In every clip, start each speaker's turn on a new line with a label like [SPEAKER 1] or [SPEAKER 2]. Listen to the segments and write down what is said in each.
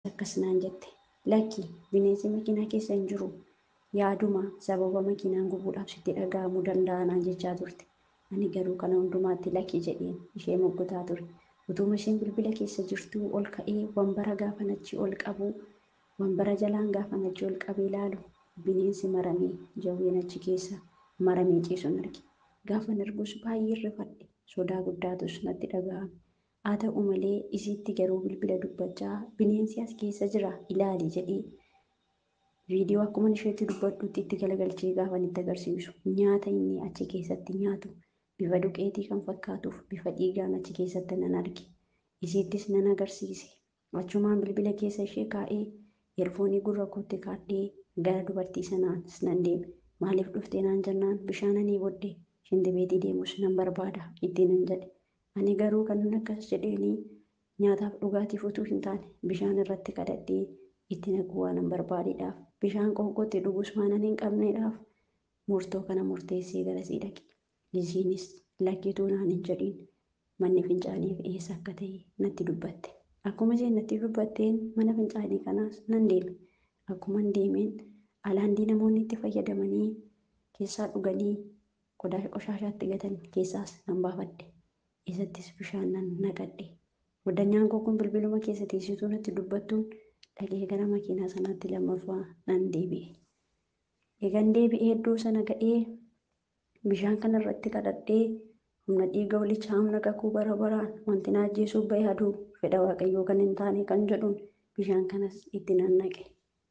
[SPEAKER 1] akkas naan jette lakki bineensi makiinaa keessa hin jiru yaaduma sababa makiinaan gubuudhaaf sitti dhaga'amuu danda'a naan jechaa turte. Ani garuu kana hundumaatti lakki jedheen ishee moggotaa ture. Utuma isheen bilbila keessa jirtuu ol ka'ee wanbara gaafan achi ol qabu wanbara jalaan gaafan achi ol qabee ilaalu bineensi maramee jawween achi keessa maramee ciisuun arge. Gaafan argus baay'ee rifadhe sodaa guddaatus natti dhaga'ame. Haa ta'u malee isiitti garuu bilbila dubbachaa bineensi as keessa jira ilaali jedhee viidiyoo akkuma isheetti dubbadhutti itti galagalchee gaafan itti agarsiisu nyaata inni achi keessatti nyaatu bifa duqeetii kan fakkaatuuf bifa dhiigaan achi keessatti nan arge. Isiittis nan agarsiise. Achumaan bilbila keessa ishee kaa'ee eerfoonii gurra kootti kaadhee gara dubartii sanaas nan deeme. Maaliif dhuftee naan jennaan bishaan ani booddee shintibeetii deemus nan barbaada ittiin nan jedhe. Ani garuu kanan akkas jedheenii nyaataaf dhugaatiif utuu hin taane bishaan irratti kadhadhee itti naquu waanan barbaadeedhaaf bishaan qoonqootti dhugus waanan hin qabneedhaaf murtoo kana murteessee garasii dhaqe. Isiinis lakkituu naan hin jedhiin manni fincaaniif eessa akka ta'e natti dubbatte. Akkuma isheen natti dubbatteen mana fincaanii kanaas nan deeme. Akkuma deemeen alaandii namoonni itti fayyadamanii keessaa dhuganii qodaa qoshaashaatti gatan keessaas nan baafadhe. Isattis bishaan nan naqadhe. Guddanyaan koo kun bilbiluma keessa teessituu natti dubbattuun dhaqee gara makiinaa sanaatti lammaffaa nan deebi'e. Eegan deebi'ee iddoo sana ga'ee bishaan kana irratti kadhadhee humna dhiiga holichaa humna kakuu bara baraan wanti na ajjeesuuf bahe aduu fedha waaqayyoo kan hin taane kan jedhuun bishaan kanas itti nan naqe.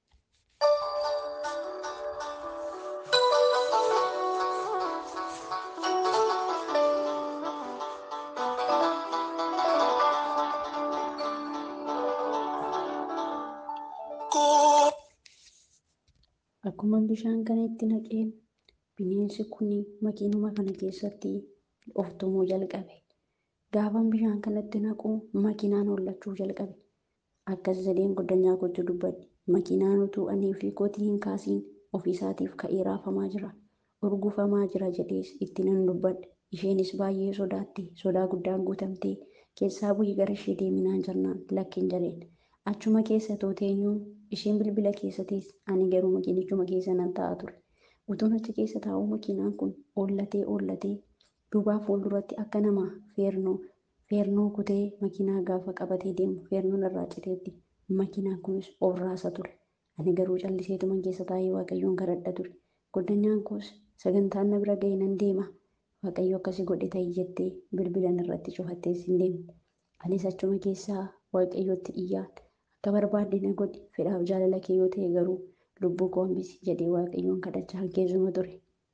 [SPEAKER 1] Akkuma bishaan kana itti naqeen bineensi kun makiinuma kana keessatti of tumuu jalqabe. Gaafan bishaan kanatti naqu makiinaan hollachuu jalqabe. Akkas jedheen goddanyaa kootti dubbadhe. Makiinaan utuu anii fi kootii hin kaasiin ofiisaatiif ka'ee raafamaa jira. Urgufamaa jira jedhees itti nan dubbadhe. Isheenis baay'ee sodaatte. Sodaa guddaan guutamtee keessaa bu'ii gara ishee deeminaan jennaan lakkin jedheen. Achuma keessa tooteenyuu isheen bilbila keessa teesse ani garuu makiinichuma keessa nan taa'aa ture. Utuun achi keessa taa'u makiinaan kun oollatee oollatee duubaa fuulduratti akka nama feernoo feernoo kutee makiinaa gaafa qabatee deemu feernoon irraa citeetti makiinaan kunis of raasa ture. Ani garuu calliseetuman keessa taa'ee waaqayyoon kadhadha ture. Goddanyaan koos sagantaan na bira ga'e nan deema. Waaqayyo akkasii godhe ta'ii jettee bilbilan irratti cufattees hin deemne. Anis achuma keessaa waaqayyotti iyyaan akka barbaadde na godhi fedhaaf jaalala kee yoo ta'e garuu lubbuu koo hambisi jedhee waaqayyoon kadhachaa keessuma ture.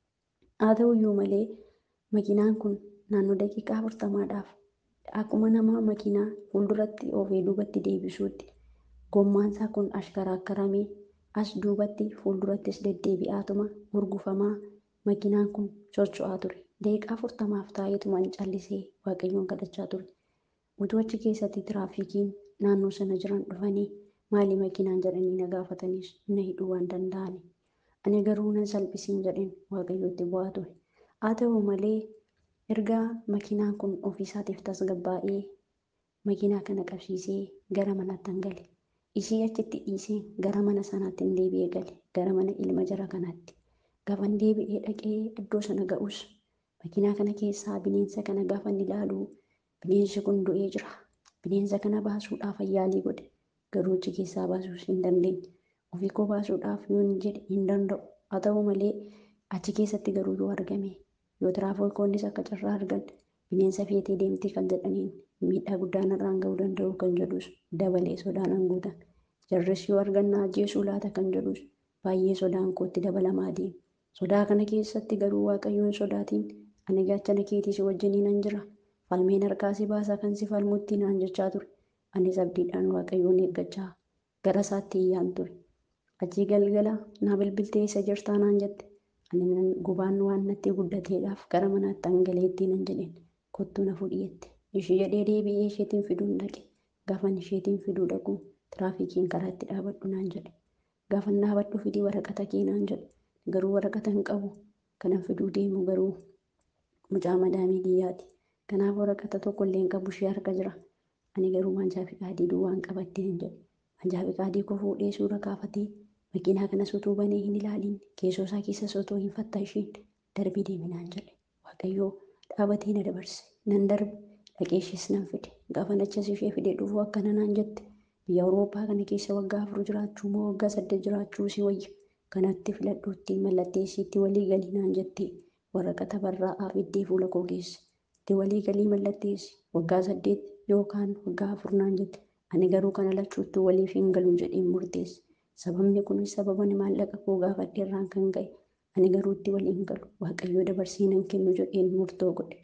[SPEAKER 1] Haa ta'uyyuu malee makiinaan kun naannoo daqiiqaa afurtamaadhaaf akkuma nama makiinaa fuulduratti oofee duubatti deebisuutti gommaansaa kun ashkaraakkaramee as duubatti fuuldurattis deddeebi'aatuma urgufamaa makiinaan kun socho'aa ture. Daqiiqaa afurtamaaf taa'eetumaan callisee waaqayyoon kadhachaa ture. Utuu achi keessatti tiraafikiin naannoo sana jiran dhufanii maali makiinaan jedhanii na gaafatanis na hidhuu waan danda'ani. Ani garuu nan salphisiin jedheen waaqayyootti bu'aa ture. Haa ta'u malee erga makiinaan kun ofiisaatiif tasgabbaa'ee makiinaa kana qabsiisee gara manaatti hin gale. Ishii achitti dhiisee gara mana sanaatti hin deebi'ee gale gara mana ilma jara kanaatti. Gaafan deebi'ee dhaqee iddoo sana ga'us makiinaa kana keessaa bineensa kana gaafan ilaalu bineensi kun du'ee jira. Bineensa kana baasuudhaaf yaalii godhe garuu achi keessaa baasuus hin dandeenye. Ofii koo baasuudhaaf yoon jedhe hin danda'u. Haa ta'u malee achi keessatti garuu yoo argame yoo tiraafikoonnis akka carraa argan bineensa feetee deemti kan jedhaniin miidhaa guddaan irraan ga'uu danda'u kan jedhus dabalee sodaan guutan. Jarris yoo argan na ajjeesuu laata kan jedhus baay'ee sodaan kootti dabalamaa deema. Sodaa kana keessatti garuu waaqayyoon sodaatiin ani gaachana keetii si wajjiniin nan jira. Falmeen harkaa si baasa kan si falmutti naan jechaa ture. Anis abdiidhaan waaqayyoon eeggachaa gara isaatti iyyaan ture. Achii galgala na bilbiltee isa jirtaa naan jette. Ani gubaan waan natti guddateedhaaf gara manaatti hangaleetti nan jedheen kottuu na fudhiyeette. Ishee jedhee deebi'ee isheetiin fiduun dhaqe. Gaafan isheetiin fiduu dhaqu tiraafikiin karaatti dhaabadhu naan jedhe. Gaafan dhaabadhu fidii waraqata kee naan jedhe. Garuu waraqata hin qabu. Kanan fiduu deemu garuu mucaa madaamii biyyaati. Kanaaf waraqata tokko illee hin qabu ishee harka jira. Ani garuu mancaa fi qaadii duwwaan qabattee hin jedhe. Manjaa fiqaadii koo fuudhee suura kaafatee makiinaa kanas utuu banee hin ilaalin keessoo isaa keessas otoo hin fattashiin darbii deeminaan jedhe. Waaqayyoo dhaabatee na dabarse. Nan darbe dhaqeeshis nan fide. Gaafa achas ishee fidee dhufu akkana naan jette. Biyya Awurooppaa kana keessa waggaa afur jiraachuu moo waggaa saddeet jiraachuu si wayya. Kanatti filadhuutti mallatteessiitti walii galii naan jettee waraqata barraa'aa fiddee fuula koo keessa. Itti walii galii mallatteessi waggaa saddeet yookaan waggaa afur naan jette. Ani garuu kana lachuutti waliif hin galu jedheen murteesse. Sababni kunis sababa ani maallaqa koo gaafadhe irraan kan ka'e. Ani garuu itti walii hin galu. Waaqayyoo dabarsee nan kennu jedheen murtoo godhe.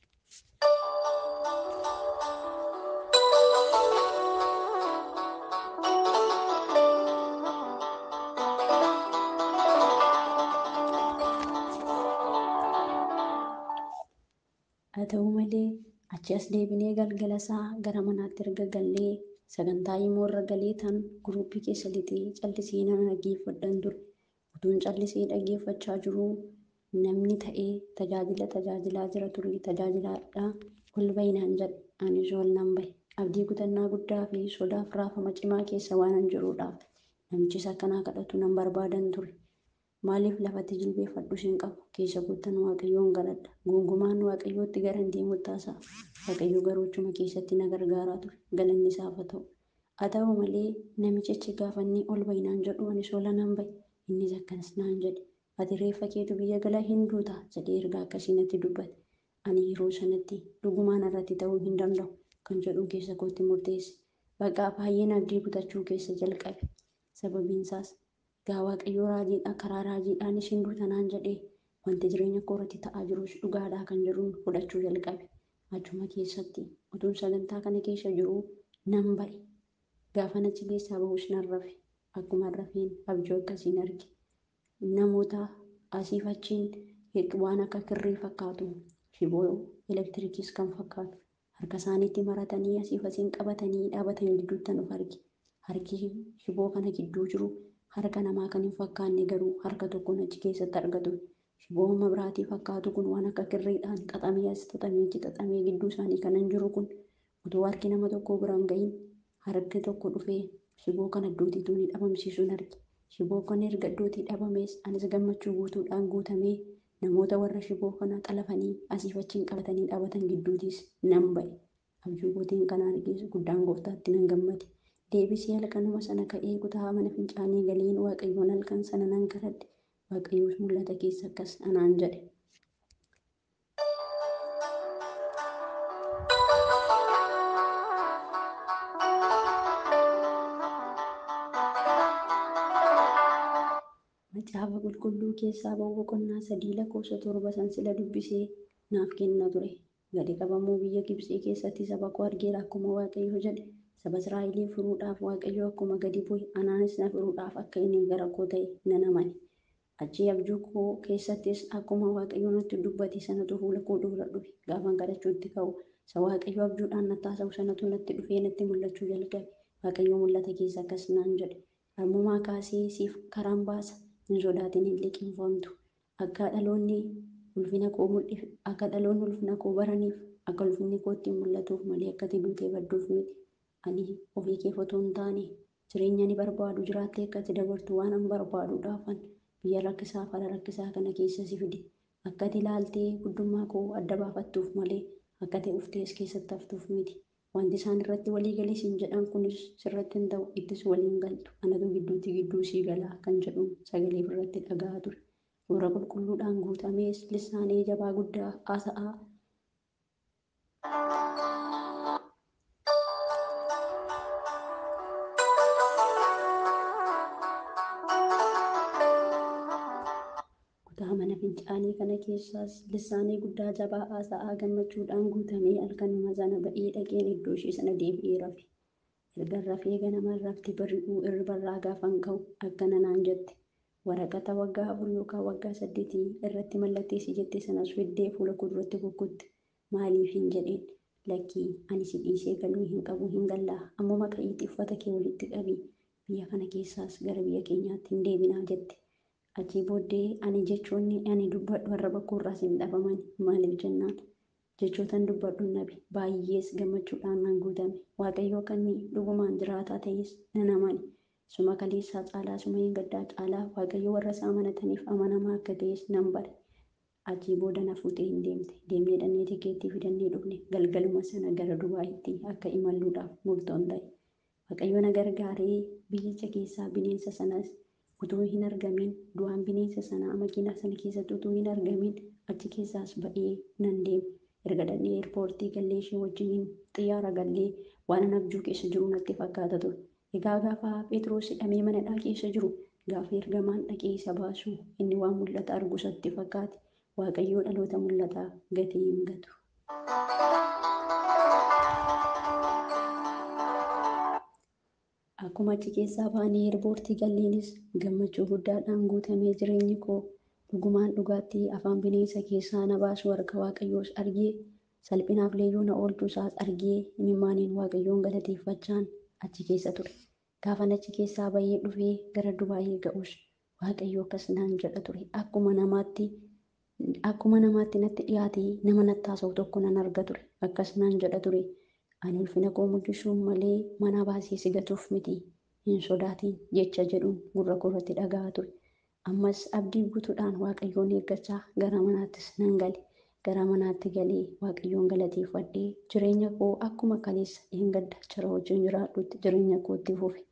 [SPEAKER 1] Haa ta'u malee achi as deebinee galgala isaa gara manaatti erga gallee sagantaa immoo irra galee tan guruppii keessa lixee callisee nan dhaggeeffadhan ture. Utuun callisee dhaggeeffachaa jiruu namni ta'ee tajaajila tajaajilaa jira ture tajaajilaadhaa ol bahi naan jedhe anis ol nan bahe. Abdii kutannaa guddaa fi sodaaf raafama cimaa keessa waanan jiruudhaaf namichis akkanaa kadhatu nan barbaadan ture. Maaliif lafatti jilbeeffadhus hin qabu keessa guutan waaqayyoon galadha. Gonkumaan waaqayyootti gara hin deemu taasisaa. Waaqayyo garuu achuma keessatti na gargaaraa ture. Galanni isaaf haa ta'u. Haa ta'u malee namichichi gaafa inni ol bahi naan jedhu anis ol nan bahe. Innis akkanas naan jedhe. Ati reeffa keetu biyya gala hin duutaa jedhee ergaa akkasii natti dubbate. Ani yeroo sanatti dhugumaan irratti ta'uu hin danda'u kan jedhu keessa kootti murteesse. Baqaa baay'een abdii kutachuu keessa jalqabe. Sababiin isaas gaa waaqayyoo raajiidha karaa raajiidhaanis hin duuta naan jedhee wanti jireenya koo irratti ta'aa jirus dhugaadhaa kan jedhuun fudhachuu jalqabe. Achuma keessatti utuun sagantaa kana keessa jiruu nan ba'e. Gaafa achi keessaa bahus nan rafe. Akkuma rafeen abjuu akkasiin arge. Namoota asiif achiin waan akka kirrii fakkaatu shiboo elektiriikis kan fakkaatu harka isaaniitti maratanii asiif asiin qabatanii dhaabatan gidduutti of arge. Harki shiboo kana gidduu jiru harka namaa kan hin fakkaanne garuu harka tokkoon achi keessatti argatu. Shiboo mabiraatii fakkaatu kun waan akka kirriidhaan xaxamee as xaxamee achi xaxamee gidduu isaanii kanan jiru kun utuu harki nama tokkoo bira hin gahin harki tokko dhufee shiboo kana iddootiituu ni dhabamsiisuun arge. Shiboo kana erga iddootii dhabamees anis gammachuu guutuudhaan guutamee namoota warra shiboo kana xalafanii asiif achiin qabatanii dhaabatan gidduutis nan ba'e. Abjuu kootiin kana argees guddaan gooftaatti nan gammade. Deebisee halkanuma sana ka'ee kutaa mana fincaanii galeen waaqayyoon halkan sana nan kadhadhe. Waaqayyoos mul'ata keessa akkas anaan jedhe. Macaafa qulqulluu keessaa ba'u boqonnaa sadii lakkoofsa torba san sila dubbisee naaf kenna ture. Gadi qabamuu biyya Gibxii keessatti saba koo argeera akkuma Waaqayyo jedhe. Saba Israa'elii furuudhaaf Waaqayyo akkuma gadi bu'e anaanis na furuudhaaf akka inni gara koo ta'e nan amane. Achii abjuu koo keessattis akkuma Waaqayyo natti dubbate sanatu fuula koo dura dhufe. Gaafan kadhachuutti ka'u isa Waaqayyo abjuudhaan natti haasa'u sanatu natti dhufee natti mul'achuu jalqabe. Waaqayyo mul'ata keessa akkas naan jedhe. Ammumaa kaasee siif karaan baasa. Hin sodaatin hin liqinfamtu. Akka dhaloonni ulfina koo mul'if akka dhaloonni ulfina koo baraniif akka ulfinni koo ittiin mul'atuuf malee akka ati duutee badduuf miti. Ani ofii kee otoo hin taane jireenya ni barbaadu jiraattee akka ati dabartu waan an barbaaduudhaafan biyya rakkisaa fala rakkisaa kana keessa si fide. Akka ati ilaaltee guddummaa koo adda baafattuuf malee akka ati uftees keessatti haftuuf miti. Wanti isaan irratti walii galii siin jedhan kunis sirratti hin ta'u ittis waliin galtu. Anatu gidduutti gidduu sii galaa kan jedhu sagalee irratti dhaga'aa ture. Fuula qulqulluudhaan guutamees lissaanee jabaa guddaa haasa'aa. Kutaa mana fincaanii kana keessaas lissaanee guddaa jabaa haasa'aa gammachuudhaan guutamee halkanuma sana ba'ee dhaqeen iddoo ishee sana deebi'ee rafe. Erga rafee ganama rafti bari'uu irribarraa gaafan ka'u akkana naan jette. Waraqata waggaa afur yookaan waggaa saddeetii irratti mallatteessi jette sanas fiddee fuula koo duratti kukkutte. Maaliif hin jedheen lakkii ani si dhiisee galuu hin qabu hin gallaa ammuma ka'iitii uffata kee walitti qabii biyya kana keessaas gara biyya keenyaatti hin deebinaa jette. Achii booddee ani jechoonni ani dubbadhu arraba koorraas hin dhabaman maaliif jennaan jechootan dubbadhu nabi baay'ees gammachuudhaan nan guutame waaqayyo akka inni dhugumaan jiraataa ta'es nan amane suma kaleessaa caalaa suma hin gaddaa caalaa waaqayyo warra isaa amanataniif amanamaa akka ta'es nan bare achii booda na fuutee hin deemte deemnee dhannee tikeettii fidannee dhufne galgaluma sana gara dubaayitti akka imalluudhaaf murtoon ta'e waaqayyo na gargaaree biyyicha keessaa bineensa sanas utuu hin argamin du'aan bineensa sanaa makiinaa sana keessatti utuu hin argamin achi keessaas ba'ee nan deeme erga dhannee eerpoortii gallee ishee wajjiniin xiyyaara gallee waan an abjuu keessa jiru natti fakkaata ture. Egaa gaafa Phexros hidhamee manadhaa keessa jiru gaafa ergamaan dhaqee isa baasu inni waan mul'ata argu isatti fakkaate waaqayyoo dhaloota mul'ataa gatii hin gatu. Akkuma achi keessaa baanee eerpoortii galleenis gammachuu guddaadhaan guutamee jireenyi koo dhugumaan dhugaatti afaan bineensa keessaa na baasu harka waaqayyoos argee salphinaaf leeyyuu na oolchuu isaas argee imimmaaniin waaqayyoon galateeffachaan achi keessa ture. Gaafan achi keessaa bahee dhufee gara Dubaayii ga'us waaqayyo akkas naan jedha ture. Akkuma namaatti akkuma namaatti natti dhiyaatee nama natti haasa'u tokko nan arga ture. Akkas naan jedha ture. Ani ulfina koo mul'isuun malee mana baasee si gatuuf miti hin sodaatin jecha jedhuun gurra koorratti dhaga'aa ture. Ammas abdii guutuudhaan waaqayyoon eeggachaa gara manaattis nan gale. Gara manaatti galee waaqayyoon galateeffadhee jireenya koo akkuma kaleessa hin gadda jara wajjin jiraadhutti jireenya kootti fufe.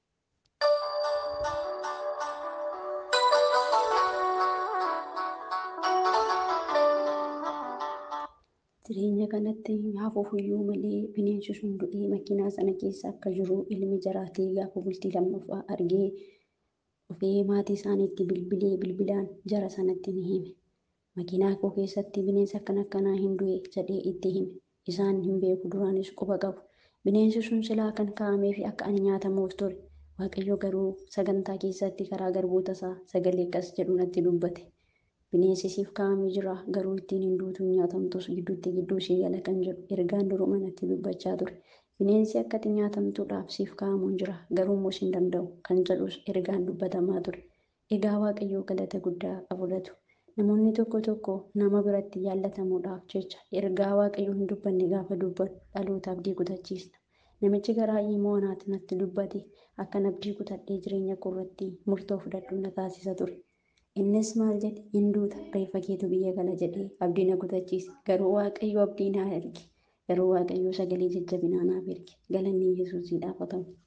[SPEAKER 1] Jireenya kanatti hafuuf iyyuu malee bineensi sun du'ee makiinaa sana keessa akka jiru ilmi jaraatee gaafa bultii lammaffaa argee dhufee maatii isaaniitti bilbilee bilbilaan jara sanatti ni hime. Makiinaa koo keessatti bineensa akkan akkanaa hin du'e jedhee itti hime. Isaan hin beeku duraanis quba qabu. Bineensi sun silaa kan kaa'amee fi akka ani nyaatamuuf ture. Waaqayyo garuu sagantaa keessatti karaa garboota isaa sagalee akkas jedhu natti dubbate. Bineensi siif kaa'amee jira garuu ittiin hin duutu hin nyaatamtus gidduutti gidduu ishee gala kan jedhu ergaan duruma natti dubbachaa ture. Bineensi akka ati nyaatamtuudhaaf siif kaa'amuun jira garuu immoo hin danda'u kan jedhus ergaan dubbatamaa ture. Egaa waaqayyoo galata guddaa fudhatu. Namoonni tokko tokko nama biratti jaallatamuudhaaf jecha ergaa waaqayyoo hin dubbanne gaafa dubbatu dhalootaaf abdii kutachiisna. Namichi garaa immoo anaatti natti dubbate akkan abdii kutadhee jireenya koo irratti murtoo fudhadhu na taasisa ture. Innis maal jedhe hin duuta reeffa keetu biyya gala jedhee abdii na kutachiise garuu waaqayyo abdii naa erge garuu waaqayyo sagalee jajjabinaa naaf erge galanni yesuusiidhaaf haa ta'u.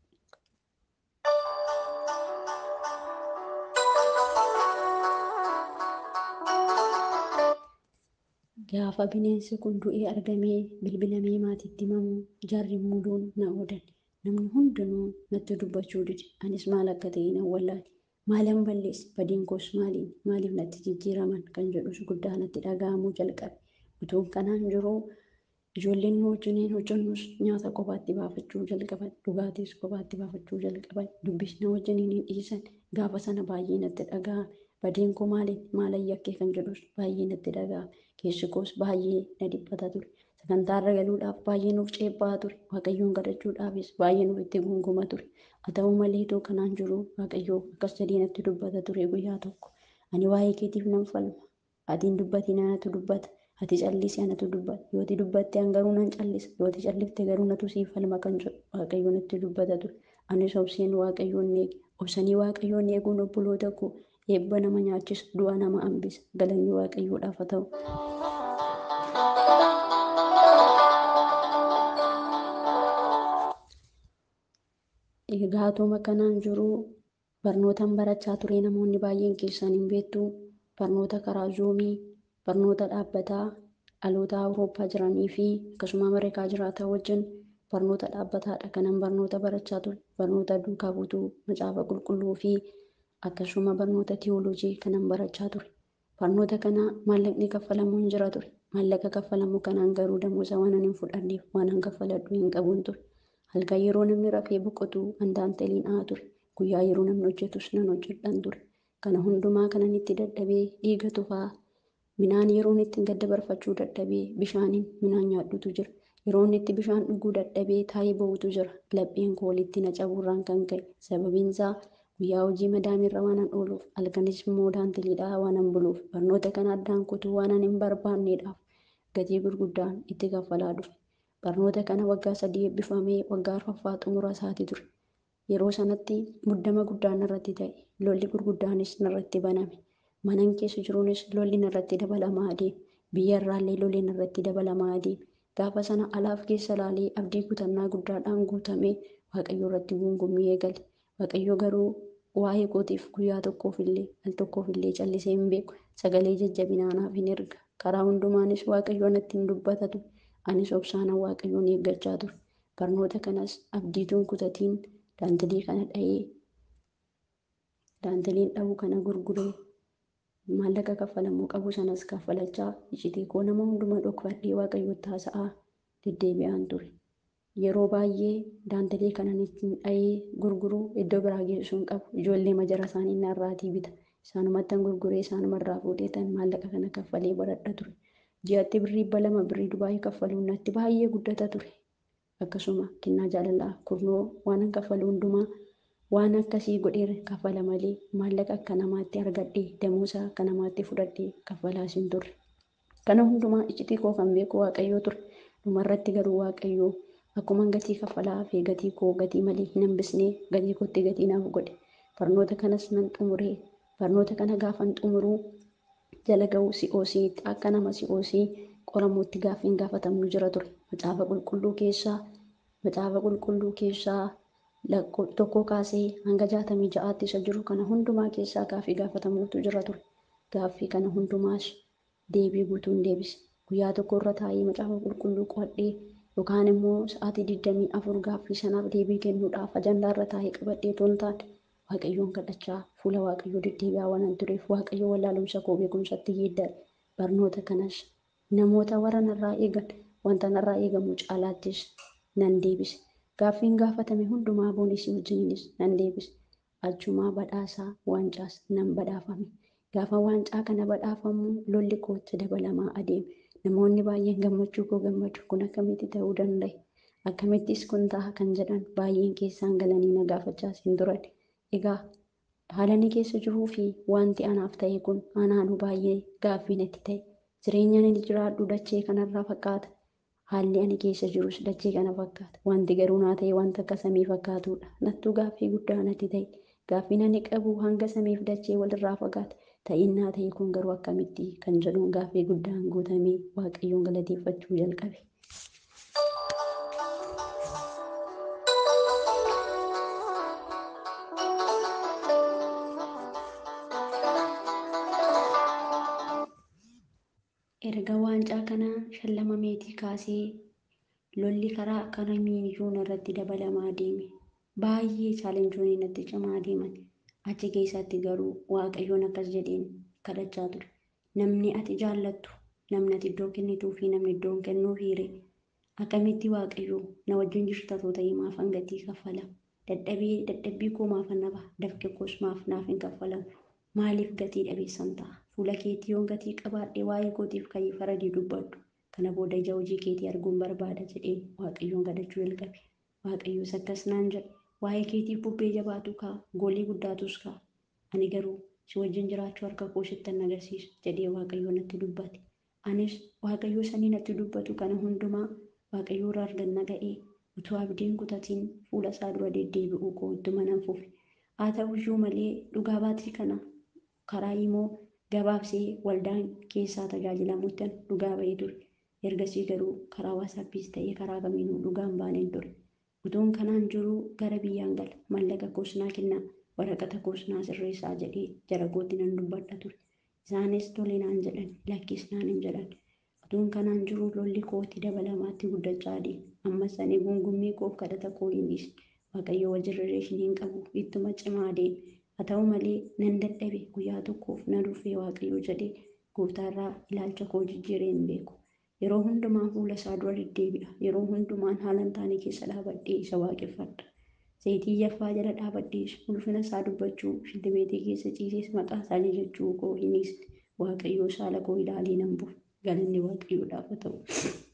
[SPEAKER 1] Gaafa bineensi kun du'ee argamee bilbilamee maatiitti himamu jarri muduun na oodan. Namni hundinuu natti dubbachuu dide. Anis maal akka ta'e nan wallaale. Maalan balleesse badiin koos maaliin maaliif natti jijjiiraman kan jedhus guddaa natti dhaga'amuu jalqabe. Utuun kanaan jiruu ijoolleen nu wajjiniin hojjennus nyaata kophaatti baafachuu jalqaban dhugaatiis kophaatti baafachuu jalqaban dubbisna wajjiniin hin dhiisan gaafa sana baay'ee natti dhaga'ame. Badiin koo maaliin maalan yakkee kan jedhus baay'ee natti dhaga'ame. Keessi koos baay'ee na dhiphata ture. Sagantaarra galuudhaaf baay'ee nuuf ceebbaa ture. Waaqayyoon kadhachuudhaafis baay'ee nuuf itti gunguma ture. Haa ta'u malee itoo kanaan jiru Waaqayyoo akkas jedhee natti dubbata ture guyyaa tokko. Ani waa'ee keetiif nan falma. Ati hin dubbatiin anatu dubbata. Ati callisi anatu dubbata. Yoo ati dubbatte an garuu nan callisa. Yoo ati callifte garuu natu siif falma kan jedhu Waaqayyo natti dubbata ture. Anis obseen Waaqayyoon eege. Obsanii Waaqayyoon eeguun obboloota koo eebba nama nyaachisa du'a nama hambisa. Galanni Waaqayyoodhaaf haa ta'u. Egaa atuma kanaan jiru barnootaan barachaa ture namoonni baay'een keessan hin beektu barnoota karaa zuumii barnoota dhaabbataa dhaloota awurooppaa jiranii fi akkasuma ameerikaa jiraatan wajjin barnoota dhaabbataadha kanan barnoota barachaa ture barnoota duukaa buutuu macaafa qulqulluu fi akkasuma barnoota tiyooloojii kanan barachaa ture barnoota kana maallaqni kaffalamu hin jira ture maallaqa kaffalamu kanaan garuu damoosa waan hin fudhanneef waan an kaffaladhu hin qabuun ture halkan yeroo namni rafee boqotu andaantaliin haa ture guyyaa yeroo namni hojjetus nan hojjedhan ture kana hundumaa kanan itti dadhabee dhiiga tufaa midhaan yeroon itti gadda barfachuu dadhabee bishaaniin midhaan nyaadhutu jira yeroon itti bishaan dhuguu dadhabee taa'ee ba'utu jira lapheen koo walitti na cabuurraan kan ka'e sababiinsaa guyyaa hojii madaamirra waan an ooluuf halkanis immoo daantiliidhaa waan an buluuf barnoota kana addaan kutuu waan an hin barbaanneedhaaf gatii gurguddaan itti kaffalaa dhufe. Barnoota kana waggaa sadii eebbifamee waggaa arfaffaa xumura isaati ture. Yeroo sanatti muddama guddaan irratti ta'e. Lolli gurguddaanis narratti baname. Manan keessa jiruunis lolli narratti dabalamaa adeeme. Biyya irraallee lolli narratti dabalamaa adeeme. Gaafa sana alaaf keessa ilaalee abdii kutannaa guddaadhaan guutamee Waaqayyo irratti guungummii eegale. Waaqayyo garuu waa'ee kootiif guyyaa tokkoof illee al tokkoof illee callisee hin beeku. Sagalee jajjabinaa naaf hin erga. Karaa hundumaanis Waaqayyo natti hin dubbatatu. Anis obsaan Waaqayyoon eeggachaa ture. Barnoota kanas abdiituun kutatiin daantilii kana dha'ee daantiliin dha'uu kana gurguree maallaqa kaffalamuu qabu sanas kaffalachaa iccitii koo nama hunduma dhokfadhee Waaqayyotti haasa'aa deddeebi'aan ture. Yeroo baay'ee daantilii kanan ittiin dha'ee gurguruu iddoo biraa geessuu hin qabu. Ijoollee majara isaanii narraatii bita. Isaanumattan gurguree isaanumarraa fuudheetan maallaqa kana kaffalee baradha ture. Ji'atti birrii dhibba lama birrii Dubaayii kaffaluun natti baay'ee guddata ture. Akkasuma kennaa jaalalaa kurnoo waan kaffaluu hundumaa waan akkasii godhee kaffala malee maallaqa akka namaatti argadhee damoosa akka namaatti fudhadhee kaffalaas hin turre. Kana hundumaa iccitii koo kan beeku Waaqayyoo ture. Dhumarratti garuu Waaqayyoo akkuma gatii kaffalaa fi gatii koo gatii malee hin hambisnee gatii kootti gatii naaf godhe. Barnoota kanas nan xumuree barnoota kana gaafan xumuruu jala ga'u si'oosiitti akka nama si'oosii qoramuutti gaaffiin gaafatamnu jira ture. Macaafa qulqulluu keessaa macaafa qulqulluu keessaa tokko kaasee hanga jaatamii ja'aatti isa jiru kana hundumaa keessaa gaaffii gaafatamuutu jira ture. Gaaffii kana hundumaas deebii guutuun deebise. Guyyaa tokko irra taa'ee macaafa qulqulluu qo'adhee yookaan immoo sa'aatii digdamii afur gaaffii sanaaf deebii kennuudhaaf ajandaa irra taa'ee qabadhee toon taane Waaqayyoon kadhachaa fuula Waaqayyoo deddeebi'aa waan tureef Waaqayyo wallaalumsa koo beekumsatti geeddare. Barnoota kanas namoota warra narraa eegan wanta narraa eegamu caalaattis nan deebise. Gaaffiin gaafatame hundumaa boonisii wajjininis nan deebise. Achumaa badhaasaa waancaas nan badhaafame. Gaafa waancaa kana badhaafamu lolli kootti dabalamaa adeeme. Namoonni baay'een gammachuu koo gammadu kun akkamitti ta'uu danda'e? Akkamittis kun ta'a kan jedhan baay'een keessaan galanii na gaafachaas hin turan. Egaa haala inni keessa jiruu fi wanti anaaf ta'e kun anaanuu baay'ee gaaffii natti ta'e. Jireenya ani jiraadhu dachee kanarraa fakkaata. Haalli ani keessa jirus dachee kana fakkaata. Wanti garuu naa ta'e wanta akka samii fakkaatudha. Nattuu gaaffii guddaa natti ta'e. Gaaffiin ani qabu hanga samiif dachee walirraa fagaata. Ta'innaa ta'e kun garuu akkamitti kan jedhuun gaaffii guddaan guutamee Waaqayyoon galateeffachuu jalqabe. Erga waancaa kana shallamameetii kaasee lolli karaa kamiiyyuu irratti dabalamaa deeme. Baay'ee chaalenjoonni natti cimaa deeman. Achi keessatti garuu Waaqayyoon akkas jedheen kadhachaa ture. Namni ati jaallattu, namni ati iddoo kennituu fi namni iddoo hin kennuu hiire. Akkamitti Waaqayyoo na wajjin jirta too ta'ee maaf gatii kaffala? Dadhabee dadhabbii koo maaf naba? Dafqe koos maaf naaf hin kaffalamu? Maaliif gatii dhabeessan ta'a? Fuula keetii yoon gatii qabaadhe waa'ee kootiif ka'ee faradii dubbadhu. Kana booda ija hojii keetii arguun barbaada jedheen Waaqayyoon kadhachuu jalqabe. Waaqayyoos akkas naan jedhe. Waa'ee keetiif bubbee jabaatu ka'a. Goolii guddaatus ka'a. Ani garuu si wajjin jiraachuu harka koo sittan agarsiisa jedhee Waaqayyoo natti dubbate. Anis Waaqayyoo sanii natti dubbatu kana hundumaa Waaqayyoo irraa arganna ga'ee utuu abdiin kutatiin fuula isaa dura deddeebi'uu koo ittuma nan fufe. Haa ta'uyyuu malee dhugaa baatii kana karaa immoo gabaabsee waldaan keessaa tajaajilamuuttan dhugaa ba'ee ture. Ergasii garuu karaa waasaappiis ta'ee karaa kamiinuu dhugaan baaneen ture. Utuun kanaan jiruu gara biyyaan gala mallaqa koosnaa kennaa waraqata koosnaa sirreessaa jedhee jara kootti nan dubbadha ture. Isaanis tole naan jedhan lakkis naan hin jedhan. Utuun kanaan jiruu lolli kootti dabalamaatti guddachaa adeeme. Ammas ani gungummii koof kadhata koo hin dhiisne. Waaqayyo wajjin rileeshinii hin qabu ittuma cimaa adeeme. Haa ta'u malee nan dadhabe guyyaa tokkoof na dhufee Waaqayyo jedhee gooftaarraa ilaalcha koo jijjiiree hin beeku. Yeroo hundumaa fuula isaa dura deddeebi'a. Yeroo hundumaan haala hin taane keessa dhaabadhee isa waaqeffadha. Zayitii yaffaa jala dhaabadhees ulfina isaa dubbachuu shiltibeetii keessa ciisees maqaa isaa jajachuu koo hin dhiisne. Waaqayyo saala koo ilaalee nan bu'e. Galanni Waaqayyoodhaaf haa ta'u.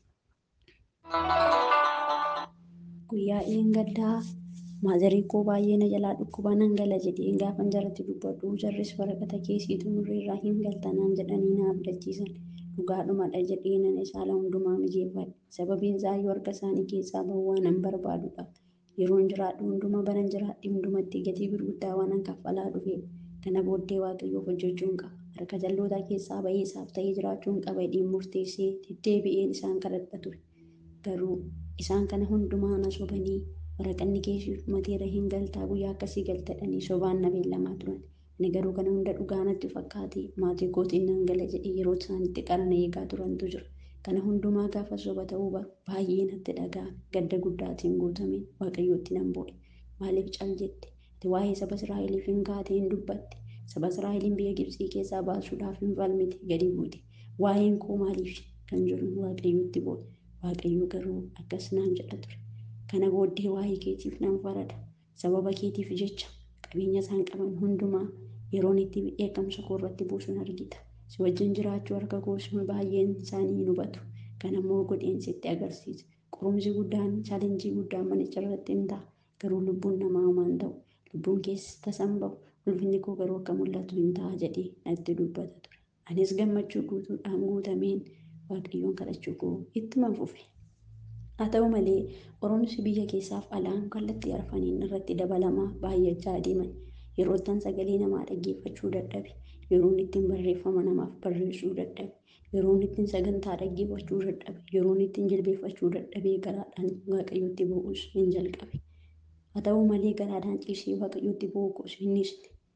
[SPEAKER 1] Guyyaa dheengaddaa maazarii koo baay'ee na jalaa dhukkuba nan gala jedheen gaafan jaratti dubbadhu jarris waraqata keessiitu nurreerraa hin galtanaan jedhanii na abdachiisan. dhugaadhumadha jedhee nan isaala hundumaa mijeeffadhe. Sababiin isaa yoo harka isaanii keessaa bahu waan an barbaadudha. Yeroon jiraadhu hunduma baran jiraadhe hundumatti gatii gurguddaa waan an kaffalaa dhufeef kana booddee waaqayyoof hojjechuun qaba. Harka jalloota keessaa bahee isaaf ta'ee jiraachuun qaba jedhee murteessee deddeebi'een isaan kadhadha ture. Garuu isaan kana hundumaa na sobanii waraqanni keessi mateera hin galtaa guyyaa akkasii galtadhanii sobaan na beellamaa turan. Ani garuu kana hunda dhugaa natti fakkaate maatii kootiin nan gala jedhee yeroo isaan itti qarana eegaa turantu jira. Kana hundumaa gaafa soba ta'uu baru baay'ee natti dhaga'ame gadda guddaatiin guutameen waaqayyootti nan boo'e. Maaliif cal jette? Ati waa'ee saba Israa'eliif hin kaatee hin dubbatte. Saba Israa'eliin biyya Gibxii keessaa baasuudhaaf hin falmite gadi buute. Waa'een koo maaliif kan jedhu waaqayyootti boo'e. Waaqayyo garuu akkas naan jedha ture. Kana booddee waa'ee keetiif nan farada. Sababa keetiif jecha qabeenya isaan qaban hundumaa yeroon itti dheekkamsa koo irratti buusun argita. Si wajjin jiraachuu harka koos baay'een isaanii hin hubatu. Kan ammoo godheen sitti agarsiisa. Qorumsi guddaan chaalenjii guddaan manicha irratti hin ta'a. Garuu lubbuun namaa homaan ta'u. Lubbuun keessa tasan bahu. Ulfinni koo garuu akka mul'atu hin ta'a jedhee natti dubbata ture. Anis gammachuu guutuudhaan guutameen waaqayyoon kadhachuu koo ittuma fufe. Haa ta'u malee qorumsi biyya keessaaf alaan kallattii arfaniin irratti dabalamaa baay'achaa adeeman. Yeroo ittiin sagalee namaa dhaggeeffachuu dadhabe. Yeroon ittiin barreeffama namaaf barreessuu dadhabe. Yeroon ittiin sagantaa dhaggeeffachuu dadhabe. Yeroon ittiin jilbeeffachuu dadhabee garaadhaan waaqayyotti bu'uus hin jalqabe. Haa ta'u malee garaadhaan ciisee waaqayyotti bu'uu koos innis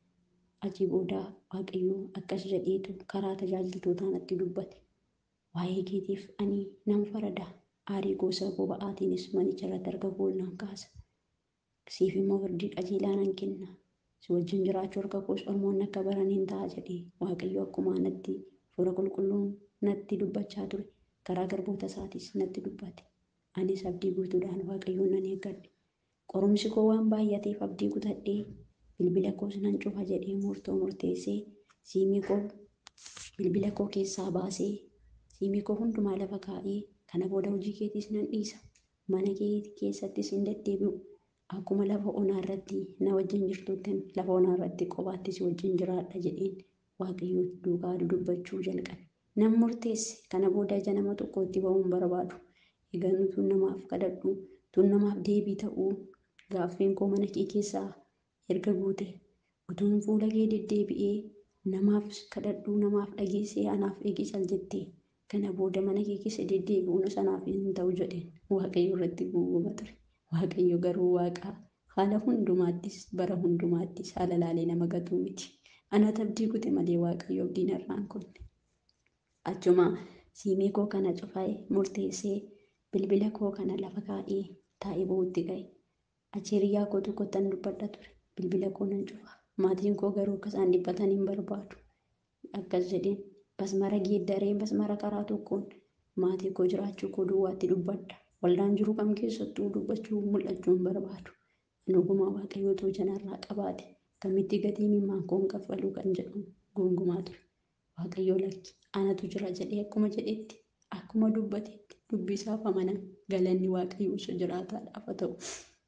[SPEAKER 1] achii booda waaqayyoo akkas jedheetu karaa tajaajiltootaa natti dubbate. Waa'ee keetiif ani nan farada. Aarii gosa boba'aatiinis manicha irratti harka koo nan kaasa. Siif immoo firdii qajeelaa nan kenna. Si wajjin jiraachuu harka koos ormoonni akka baran hin ta'a jedhee waaqayyo akkuma natti fuula qulqulluun natti dubbachaa ture. Karaa garboota isaatis natti dubbate. Anis abdii guutuudhaan waaqayyoon nan eeggadhe. Qorumsi koo waan baay'ateef abdii kutadhee bilbila koos nan cufa jedhee murtoo murteessee siimii koo bilbila koo keessaa baasee siimii koo hundumaa lafa kaa'ee kana booda hojii keetiis nan dhiisa. Mana kee keessattis hin deddeebi'u. Akkuma lafa onaa irratti na wajjin jirtutti lafa onaa irratti kophaatti si wajjin jiraadha jedheen waaqayyo duukaa dubbachuu jalqabe. Nan murteesse kana booda ija nama tokkotti ba'uun barbaadu. Egaa nutuun namaaf kadhadhu tun namaaf deebii ta'uu gaaffiin koo mana kee keessaa erga guute utuun fuula kee deddeebi'ee namaaf kadhadhu namaaf dhageessee anaaf eegi cal jettee kana booda mana kee keessa deddeebi'uun sanaaf hin ta'u jedheen waaqayyo irratti guuguba ture. Waaqayyo garuu waaqa haala hundumaattis bara hundumaattis haala laalee nama gatuu miti. Anatu abdii kute malee waaqayyo abdii narraan kunne. Achuma siimii koo kana cufee murteessee bilbila koo kana lafa kaa'ee taa'ee ba'uutti ga'e. Achi hiriyaa koo tokkottan dubbadha ture. Bilbila koo nan cufa. Maatiin koo garuu akka isaan dhiphatan hin barbaadu. Akkas jedheen basmara geeddaree basmara karaa tokkoon maatii koo jiraachuu koo duwwaatti dubbadha. Waldaan jiru kam keessattuu dubbachuu mul'achuu hin barbaadu. Dhugumaa waaqayyoo too janarraa qabaate kamitti gatii mimmaan koon kaffaluu kan jedhu gongumaa ture. Waaqayyoo lakki anatu jira jedhee akkuma jedhetti akkuma dubbatetti dubbii isaaf amanan galanni waaqayyoo isa jiraataadhaaf haa ta'u.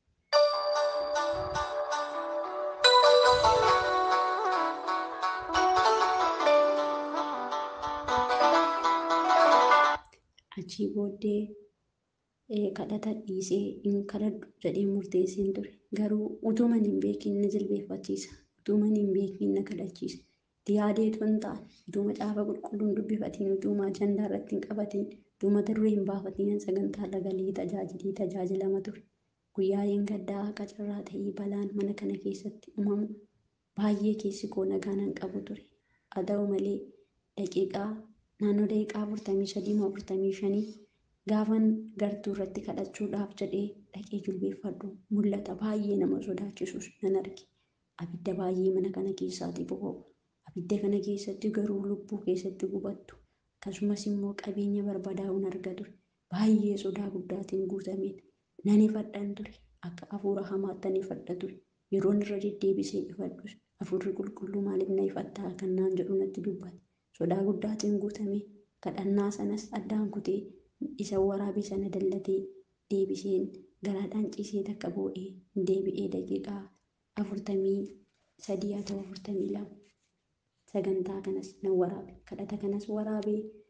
[SPEAKER 1] Achii booddee kadhata dhiisee hin kadhadhu jedhee murteesseen ture. Garuu utuman hin beekin na jilbeeffachiisa. Utuman hin beekin na kadhachiisa. Itti yaadeetu hin taane utuu macaafa qulqulluun dubbifatiin utuuma ajandaa irratti hin qabatiin utuu mata duree hin baafatiin sagantaa lagalee tajaajilii tajaajilama ture. Guyyaaleen gaddaa qacarraa ta'ee balaan mana kana keessatti uumamu baay'ee keessi koo nagaa nan qabu ture. Haa ta'u malee daqiiqaa naannoo daqiiqaa afurtamii sadii moo afurtamii shanii gaafan gartuu irratti kadhachuudhaaf jedhee dhaqee jilbeeffadhu mul'ata baay'ee nama sodaachisus nan arge. Abidda baay'ee mana kana keessaati boba'u. Abidda kana keessatti garuu lubbuu keessatti gubattu. Akkasumas immoo qabeenya barbadaa'uun arga ture. Baay'ee sodaa guddaatiin guutameen nan ifadhan ture. Akka hafuura hamaatti nan ifadha ture. Yeroon irra deddeebisee ifadhus hafuurri qulqulluu maaliif na ifattaa kan naan jedhu natti dubbate. Sodaa guddaatiin guutamee kadhannaa sanas addaan kutee isa waraabee sana dallatee deebiseen garaadhaan ciisee takka boo'ee deebi'ee daqiiqaa afurtamii sadii haa ta'u afurtamii lama sagantaa kanas nan waraabe kadhata kanas waraabee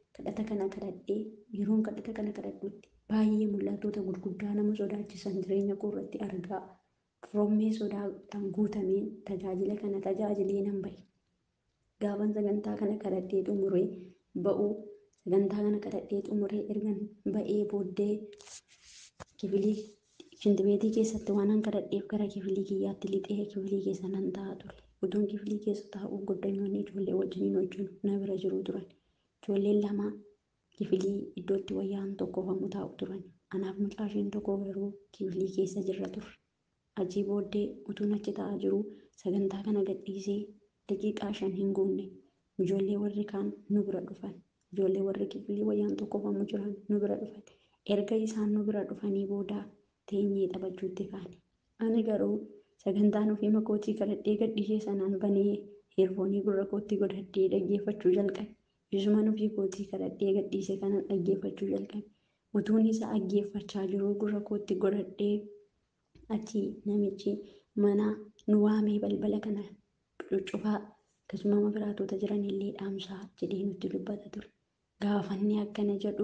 [SPEAKER 1] kadhata kana kadhadhee yeroon kadhata kana kadhadhutti baay'ee mul'atoota gurguddaa nama sodaachisan jireenya koo irratti argaa rommee sodaadhaan guutameen tajaajila kana tajaajilee nan ba'e. Gaafan sagantaa kana kadhadhee xumuree ba'uu sagantaa kana kadhadhee xumuree ergan ba'ee booddee kifilii shintibeetii keessatti waanan kadhadheef gara kifilii kiyyaatti lixee kifilii keessa nan ta'a ture. Utuun kifilii keessa taa'uu goddanyoonni ijoollee wajjiniin wajjin na bira jiru turan. Ijoolleen lama kifilii iddootti wayyaan tokkofamu taa'u turan. Anaaf mucaasheen tokko garuu kifilii keessa jirra turre. Achii booddee utuun achi taa'aa jiru sagantaa kana gadhiisee daqiiqaa shan hin guunne ijoollee warri kaan nu bira dhufan. Ijoollee warri kifilii wayyaan tokkofamu jiran nu bira dhufan. Erga isaan nu bira dhufanii booda teenyee taphachuutti kaane. Ani garuu sagantaan ofii makootii kadhadhee gadhiisee sanaan banee heerfoonii gurra kootti godhadhee dhaggeeffachuu jalqabe. Isuman ofii kootii kadhadhee gadhiise kanan dhaggeeffachuu jalqabe. Utuun isa dhaggeeffachaa jiruu gurra kootti godhadhee achi namichi mana nu waamee balbala kana cuccufaa akkasuma biraatota jiran illee dhaamsaa jedhee nutti dubbata ture. Gaafanni akkana jedhu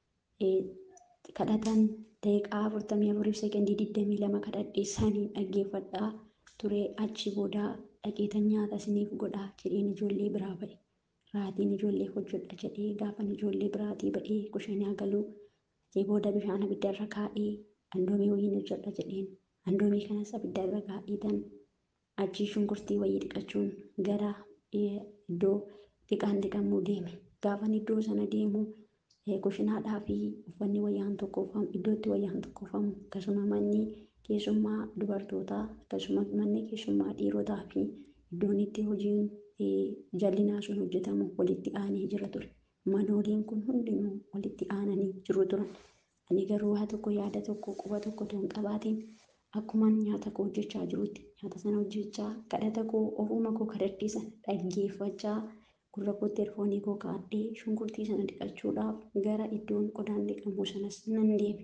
[SPEAKER 1] kadhatan daqiiqaa afurtamii afuriif sekondii digdamii lama kadhadhee saniin dhaggeeffadhaa ture achi booda dhaqeetan nyaata isiniif godhaa jedheen ijoollee biraa ba'e. Raatiin ijoollee hojjedha jedhee gaafan ijoollee biraatii ba'ee kushanaa galuu achii booda bishaan abiddarra kaa'ee andoomii wayiin hojjedha jedheen andoomii kanas abiddarra kaa'eetan achii shunkurtii wayii dhiqachuun gara iddoo dhiqaan dhiqamuu deeme. Gaafan iddoo sana deemu kushinaadhaa fi uffanni wayyaan tokkofamu iddootti wayyaan tokkofamu akkasuma manni keessummaa dubartootaa akkasuma manni keessummaa dhiirotaa fi iddoon itti hojiin jallinaa sun hojjetamu walitti aanee jira ture. Manooliin kun hundinuu walitti aananii jiru turan. Ani garuu waa tokko yaada tokko quba tokko otoo hin qabaatiin akkuman nyaata koo hojjechaa jirutti nyaata sana hojjechaa kadhata koo ofuma koo kadhadhee sana dhaggeeffachaa gurra kootti erfoonii koo kaa'adhee shunkurtii sana dhiqachuudhaaf gara iddoon qodaan dhiqamu sanas nan deeme.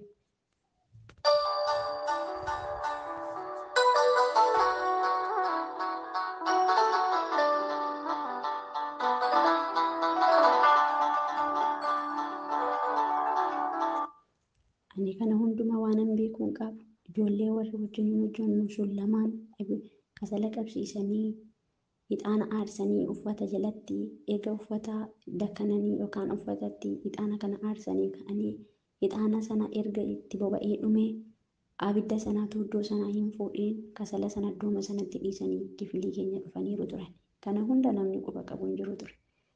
[SPEAKER 1] Ani kana hundumaa waanan beekuu hin qabu. Ijoollee warri wajjin hojjennu sun lamaan kasala qabsiisanii ixaana aarsanii uffata jalatti eega uffata dakkananii yookaan uffatatti ixaana kana aarsanii ka'anii ixaana sana erga itti boba'ee dhume abidda sanaatu iddoo sanaa hin fuudhiin kasala sana iddooma sanatti dhiisanii kifilii keenya dhufaniiru turan. Kana hunda namni quba qabu hin jiru ture.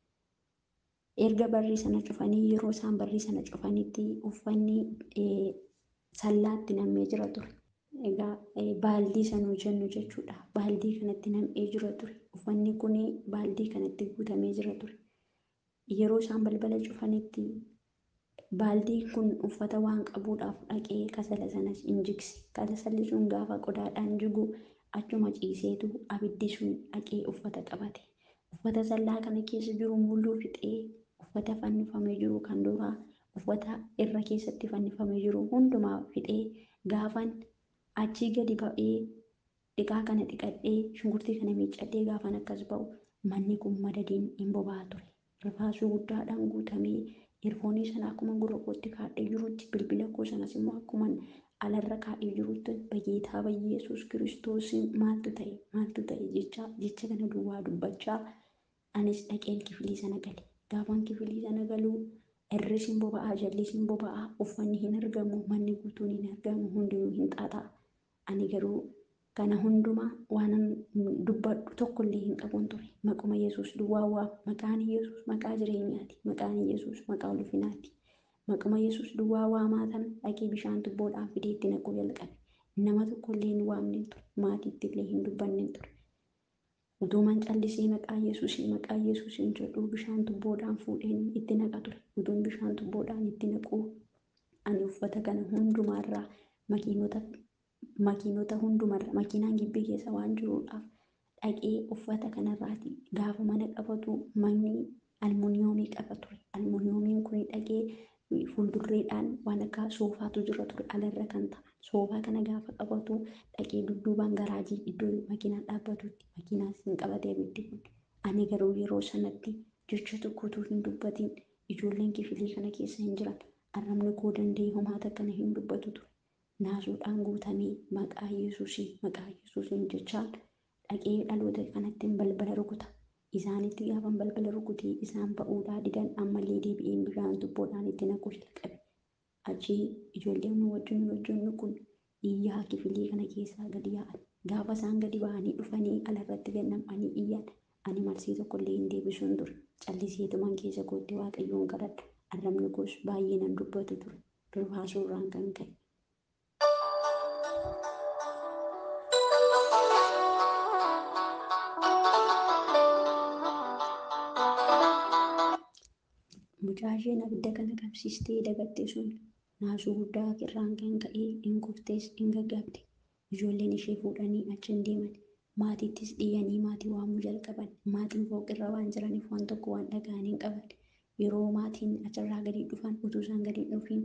[SPEAKER 1] Erga barrii sana cufanii yeroo isaan barrii sana cufanitti uffanni sallaatti nam'ee jira ture. Egaa baaldii sanuu jennu jechuudha. Baaldii kanatti nam'ee jira ture. Uffanni kun baaldii kanatti guutamee jira ture. Yeroo isaan balbala cufanitti baaldiin kun uffata waan qabuudhaaf dhaqee kasala sanas hin jigse. Kasalli sun gaafa qodaadhaan jigu achuma ciiseetu abiddi sun dhaqee uffata qabate. Uffata sallaa kana keessa jiru mulluu fixee uffata fannifamee jiru kan duraa uffata irra keessatti fannifamee jiru hundumaa fixee gaafan achii gadi ba'ee dhiqaa kana dhiqadhee shunkurtii kana miiccadhee gaafan akkas ba'u manni kun madadiin hin boba'aa ture. Rifaasuu guddaadhaan guutamee irfoonii sana akkuma gurra kootti kaa'ee jirutti bilbila koo sanas immoo akkuma alarra kaa'ee jirutti bageetaa bayyeesuus kiristoosiin maaltu ta'e maaltu ta'e jecha jecha kana duwwaa dubbachaa anis dhaqeen kifilii sana gale. Gaafan kifilii sana galuu irris hin boba'aa jallis hin boba'aa uffanni hin argamu manni guutuun hin argamu hundinuu hin xaaxa'a. Ani garuu kana hundumaa waanan dubbadhu tokkollee hin qabuun ture. Maquma Yesuus duwwaa waama. Maqaan Yesuus maqaa jireenyaati. Maqaan Yesuus maqaa ulfinaati. Maquma Yesuus duwwaa waamaa sana dhaqee bishaan tubboodhaan fidee itti naquu jalqabe. Nama tokkollee hin waamne ture. Maatiitti illee hin dubbanne ture. Utuuman callisee maqaa Yesuusii maqaa Yesuusiin jedhuu bishaan tubboodhaan fuudheen itti naqa ture. Utuun bishaan tubboodhaan itti naquu ani uffata kana hundumaarraa makiinota makiinota hundumarra makiinaan gibbii keessa waan jiruudhaaf dhaqee uffata kanarraati gaafa mana qabatu manni almuuniyoomii qaba ture. Almuuniyoomiin kun dhaqee fuuldurreedhaan waan akka soofaatu jira ture alarra kan ta'an. Soofaa kana gaafa qabatu dhaqee dudduubaan garaajii iddoo makiinaan dhaabbatutti makiinaan hin qabatee abiddi kun. Ani garuu yeroo sanatti jecha tokkotu hin dubbatin Ijoolleen kifilii kana keessa hin jiran. Arrabni koo danda'ee homaata kana hin dubbatu ture. Naasuudhaan guutamee maqaa Yesuusii maqaa Yesuusiin jechaan dhaqee dhaloota kanattiin balbala rukuta. Isaanitti gaafan balbala rukutee isaan ba'uudhaa didan ammallee deebi'een bishaan tubboodhaan itti naquu jalqabe. Achii ijoolleen wajjin hojjennu kun iyyaa kifilii kana keessaa gadi yaa'an. Gaafa isaan gadi ba'anii dhufanii alarratti gad nam'anii iyyan ani marsii tokkollee hin deebisuun ture. Calliseetuman keessa kootti waaqayyoon kadhadha. Arrabni koos baay'ee nan dubbatu ture. Durbaasuurraan kan ka'e. Mucaa isheen abidda kana qabsiistee dagatte sun naasuu guddaa irraan kan ka'ee hin kuftees hin gaggabde. Ijoolleen ishee fuudhanii achi hin deeman. Maatiittis dhiyyanii maatii waamuu jalqaban. Maatiin fooqirra waan jiraniif waan tokko waan dhaga'an hin qaban. Yeroo maatiin achirraa gadi dhufan utuu isaan gadi dhufiin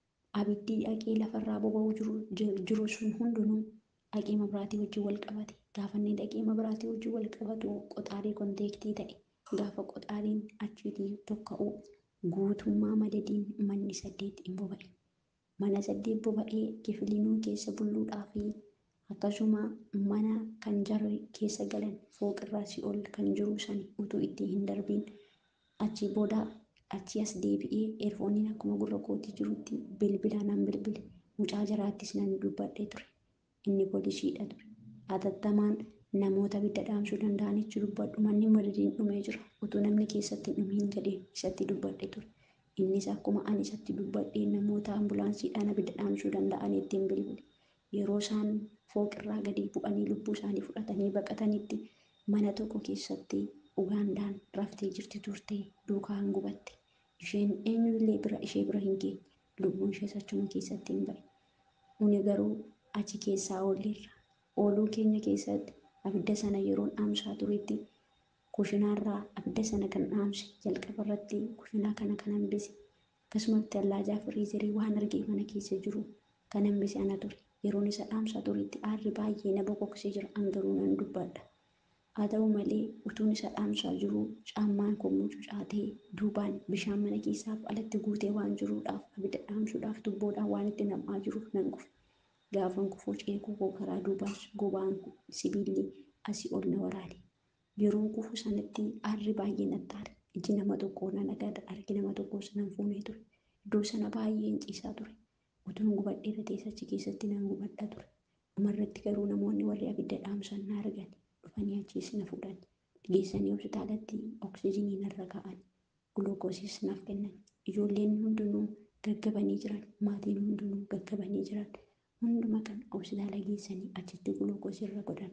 [SPEAKER 1] abiddi dhaqee lafarraa boba'uu jiru sun hundinuu dhaqee mabiraatii wajjin wal qabate. Gaafa inni dhaqee mabiraatii wajjin wal qabatu qoxaarii konteektii ta'e. Gaafa qoxaariin achiitii tokka'u guutummaa madadiin manni saddeet hin boba'e. Mana saddeet boba'ee kifilinuu keessa bulluudhaa fi akkasuma mana kan jarri keessa galan fooqirraa si'ol kan jiru sani utuu itti hin darbiin achi booda achi as deebi'ee eerfooniin akkuma gurra kootii jirutti bilbila nan bilbile mucaa jaraattis nan dubbadhee ture. Inni poolisiidha ture. Hatattamaan namoota abidda dhaamsuu danda'anitti dubbadhu manni madadiin dhumee jira utuu namni keessatti hin dhumiin gadee isatti dubbadhe ture. Innis akkuma ani isatti dubbadhee namoota ambulaansiidhaan abidda dhaamsuu danda'anitti hin bilbile. Yeroo isaan fooqirraa gadi bu'anii lubbuu isaanii fudhatanii baqatanitti mana tokko keessatti Ugaandaan raftee jirti turte duukaan gubatte. Isheen eenyullee bira ishee bira hin geenye. Lubbuun ishees achuma keessatti hin ba'e. Nuni garuu achi keessaa oolleerra. Ooluu keenya keessatti abidda sana yeroon dhaamsaa turetti kushinaarraa abidda sana kan dhaamse jalqaba irratti kushinaa kana kan hambise. Akkasumatti allaajaa firiizerii waan argee mana keessa jiru kan hambise ana ture. Yeroon isa dhaamsaa turetti aarri baay'ee na bokoksee jira angaruu nan dubbadha. Haa ta'u malee utuun isa dhaamsaa jiru caammaan koo mucucaatee duubaan bishaan mana keessaaf alatti guutee waan jiruudhaaf abidda dhaamsuudhaaf tubboodhaan waan itti nam'aa jiruuf nan kufe. Gaafan kufuu ceekuu koo karaa duubaas gobaan sibiilli asii ol na waraane. Yeroo kufu sanatti aarri baay'ee natti aare. Iji nama tokkoo nan agarra harki nama tokkoo sanan fuunee ture. Iddoo sana baay'een ciisaa ture. Utuun gubadhee ratees achi keessatti nan gubadha ture. Dhumarratti garuu namoonni warri abidda dhaamsan na argan. dhufanii achiis na fuudhan. Geessanii hospitaalatti oksijiinii narra kaa'an. Guluukoosiis naaf kennan. Ijoolleen hundinuu gaggabanii jiran. Maatiin hundinuu gaggabanii jiran. Hunduma kan hospitaala geessanii achitti guluukoosii irra godhan.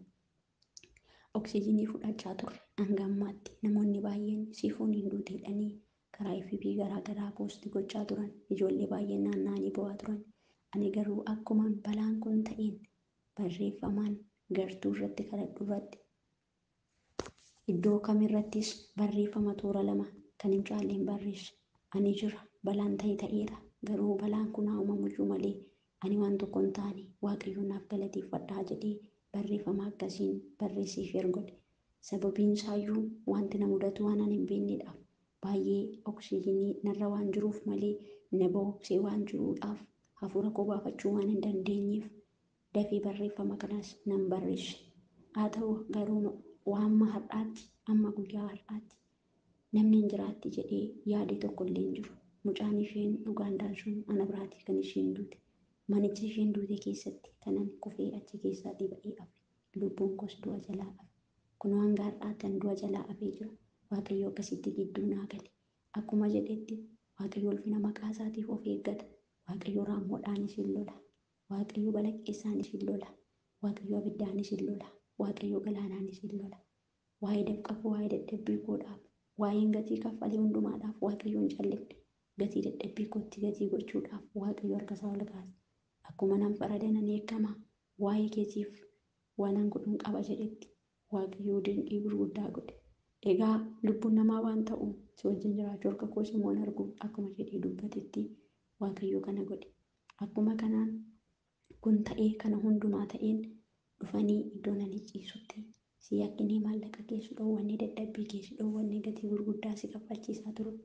[SPEAKER 1] Oksijiinii fudhachaa turre hanga ammaatti namoonni baay'een siifuun hin duuteedhanii karaa FB garaa garaa poostii gochaa turan. Ijoollee baay'een naanna'anii bo'aa turan. Ani garuu akkuma balaan kun ta'een barreeffamaan gartuu irratti kadhadhu irratti iddoo kamirrattis barreeffama toora lama kan hin caalleen barreesse. Ani jira balaan ta'e ta'eera garuu balaan kun haa uumamuyyuu malee ani waan tokko hin taane waaqayyoon naaf galateeffadhaa jedhee barreeffama akkasiin barreessiif ergodhe. Sababiin isaayyuu wanti na mudatu waan ani hin beeknedhaaf baay'ee oksijiinii narra waan jiruuf malee na booksee waan jiruudhaaf hafuura koo baafachuu waan hin dandeenyeef dafee barreeffama kanas nan barreesse. Haa ta'u garuu waamma har'aatti amma guyyaa har'aatti namni hin jiraatti jedhee yaade tokko illee hin jiru. Mucaan isheen Ugaandaan sun ana biraati kan isheen duute. Manicha isheen duute keessatti kanan kufee achi keessaatii ba'ee hafe. Lubbuun koos du'a jalaa hafe. Kunoo hanga har'aatti du'a jalaa hafee jira. Waaqayyo akkasitti gidduu naa gale. Akkuma jedhetti Waaqayyo ulfina maqaa isaatiif of eeggata. Waaqayyo raammoodhaanis hin lola. Waaqayyo balaqqeessaanis hin lola. Waaqayyo abiddaanis hin lola. Waaqayyo galaanaanis hin lola. Waa'ee dafqafu waa'ee dadhabbii koodhaaf waa'een gatii kaffalee hundumaadhaaf Waaqayyo hin callifne. Gatii dadhabbii kootti gatii gochuudhaaf Waaqayyo harka isaa ol kaase. Akkuma nan farada nan eegama waa'ee keetiif waanan godhuun qaba jedhetti Waaqayyo dinqii gurguddaa godhe. Egaa lubbuun namaa waan ta'u si wajjin jiraachuu harka koo simoon argu akkuma jedhee dubbatetti Waaqayyo kana godhe. Akkuma kanaan kun ta'ee kana hundumaa ta'een dhufanii iddoo nan ciisutti si yakkinii maallaqa keessi dhoowwanne dadhabbii keessi dhoowwanne gatii gurguddaa si kaffalchiisaa turu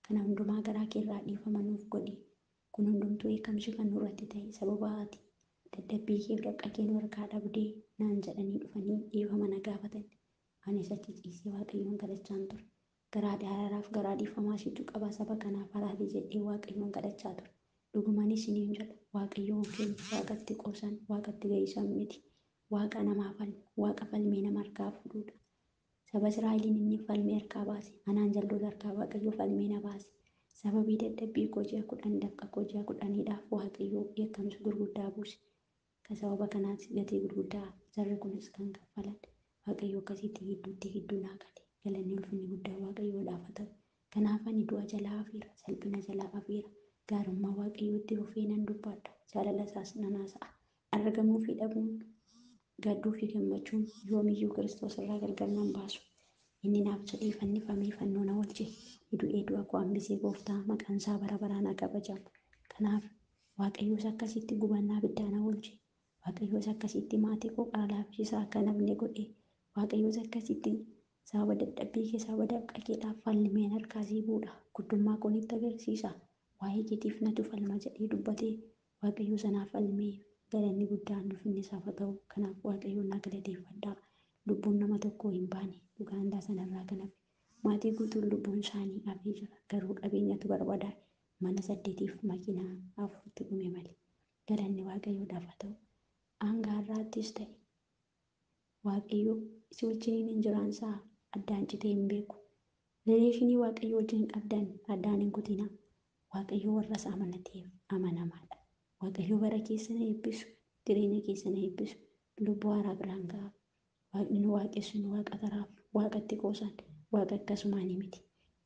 [SPEAKER 1] Kana hundumaa garaa kee irraa dhiifama nuuf godhi. Kun hundumtuu eekamsi kan nurratti ta'e sababa ati dadhabbii kee dafqa kee nu harkaa dhabdee naan jedhanii dhufanii dhiifama na gaafatan. Anis achi ciisee Waaqayyoon kadhachaan ture. Garaa araaraaf garaa dhiifamaa situ qaba saba kanaaf araari jedhee Waaqayyoon kadhachaa ture. Dhugumaanis isiniin jedha Waaqayyoon keenya waaqatti qoosan waaqatti gahisan miti. Waaqa namaa falmu waaqa falmee nama harkaa fuudhudha. Saba Israa'eliin inni falmee harkaa baase anaan jalloota harkaa Waaqayyo falmee na baase. Sababii dadhabbii koo ji'a kudhan dafqa koo ji'a kudhaniidhaaf Waaqayyo eekkamsa gurguddaa buuse. Kan sababa kanaas gatii gurguddaa jarri kunis kan kaffalan. Waaqayyo akkasitti gidduutti gidduu naa gale. Galanni ulfinni guddaa Waaqayyoodhaaf haa ta'u. Kanaaf ani du'a jalaa hafeera, salphina jalaa hafeera. Gaarummaa Waaqayyootti fufee nan dubbadha. Jaalala isaas nan haasa'a. Argamuu fi dhabuun, gadduu fi gammachuun yoomiyyuu Kiristoos irraa gargar nan baasu. Inni naaf jedhee fannifamee fannoo na oolche. Du'ee du'a koo hambisee gooftaa maqaan isaa bara baraan haa kabajamu. Kanaaf Waaqayyoos akkasitti gubannaa abiddaa na oolche. Waaqayyoos akkasitti maatii koo qara laaffisaa akka nafne godhe. Waaqayyoos akkasitti sababa dadhabbii kee sababa dafqa keedhaaf falmeen harkaa buudha. Guddummaa koo nitti agarsiisa. Waa'ee keetiif natu falma jedhee dubbatee Waaqayyo sanaaf falmee galanni guddaan ulfinni isaaf haa ta'u. Kanaaf Waaqayyoon na galateeffadhaa. Lubbuun nama tokkoo hin baane dhugaandaa sanarraa kan hafe. Maatii guutuun lubbuun isaanii hafee jira. Garuu qabeenyatu barbadaa'e. Mana saddeetiif makiinaa afuritti dhume malee. Galanni Waaqayyoodhaaf haa ta'u. Hanga har'aattis ta'e Waaqayyo si wajjin hin jiraansaa addaan citee hin beeku. Rileeshinii Waaqayyo wajjin qabdan addaan hin kutinaa. Waaqayyo warra isa amanateef amanamaadha. Waaqayyo bara keessa na eebbisu, jireenya keessa na eebbisu, lubbuu haaraa biraan ga'a. Waaqni nu waaqessu nu waaqa taraaf, waaqatti qoosan, waaqa akkasumaanii miti.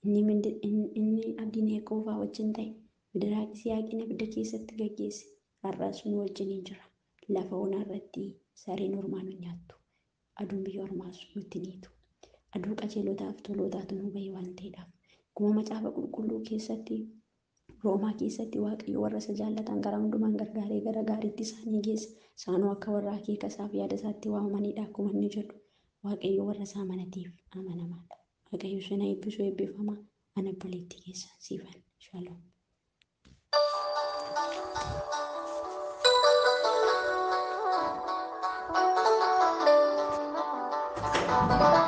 [SPEAKER 1] Inni abdiin qoofaa wajjin ta'e, Midiraaq Siyaaqin abidda keessatti gaggeesse. Har'as nu wajjin hin jira. Lafa onaa irratti sareen ormaa nu nyaattu. Aduun biyya ormaas nutti niitu. Aduu qajeelotaaf tolootaatu nu bahe waan ta'eedhaaf. Akkuma macaafa qulqulluu keessatti Roomaa keessatti Waaqayyo warra isa jaallatan gara hundumaan gargaaree gara gaariitti isaanii geessa. Isaanoo akka warra akeeka isaaf yaada isaatti waamamanidha akkuma inni jedhu. Waaqayyo warra isaa amanateef amanamaadha. Waaqayyo sana eebbisu eebbifamaa. Ana obboleettii keessan siifan. Shaloom.
[SPEAKER 2] Thank you.